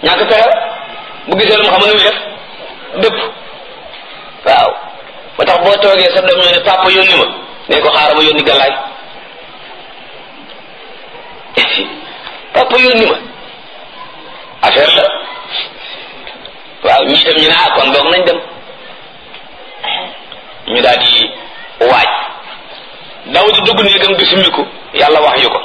ñàkk pexe bu gisee lu mu xam nu muy def dëpp waaw ba tax boo toogee sa doom ñoo ne papa yónni ma ne ko xaaral ma yónni gàllaay papa yónni ma affaire la waaw ñii dem ñu ne ah kon doog nañ dem ñu daal di waaj daw di dugg néegam di summiku yàlla wax yu ko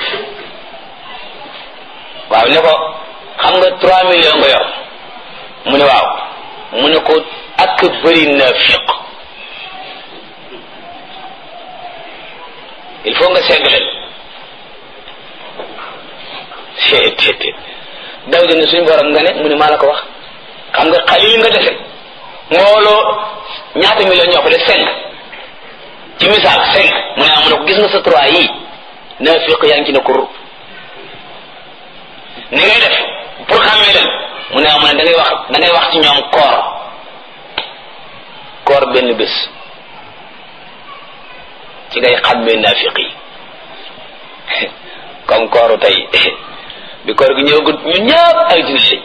waaw ne ko xam nga trois millions nga yor mu ne waaw mu ne ko ak bëri naafiq il faut nga segg leen seet daw di ne suñu borom nga ne mu ne maa la ko wax xam nga xalil nga defe mbooloo ñaata millions ñoo ko def cinq ci misaal cinq mu ne ah mu ne ko gis nga sa trois yii naafiq yaa ngi ci ne kur ni ngay def pour xàmmee leen mu ne ah mu ne da ngay wax da ngay wax ci ñoom koor koor benn bés ci ngay xàmmee naafiq yi comme kooru tey bi koor gi ñëwagut ñu ñëpp ay dina lañ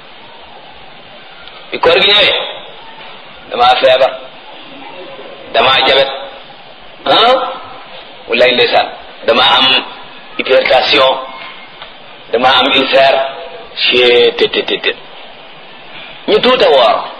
bi koor gi ñëwee damaa feebar damaa jabet ah walaay ndeysaan damaa am hypertension damaa am ulcère chet te te te ñu tuuta woor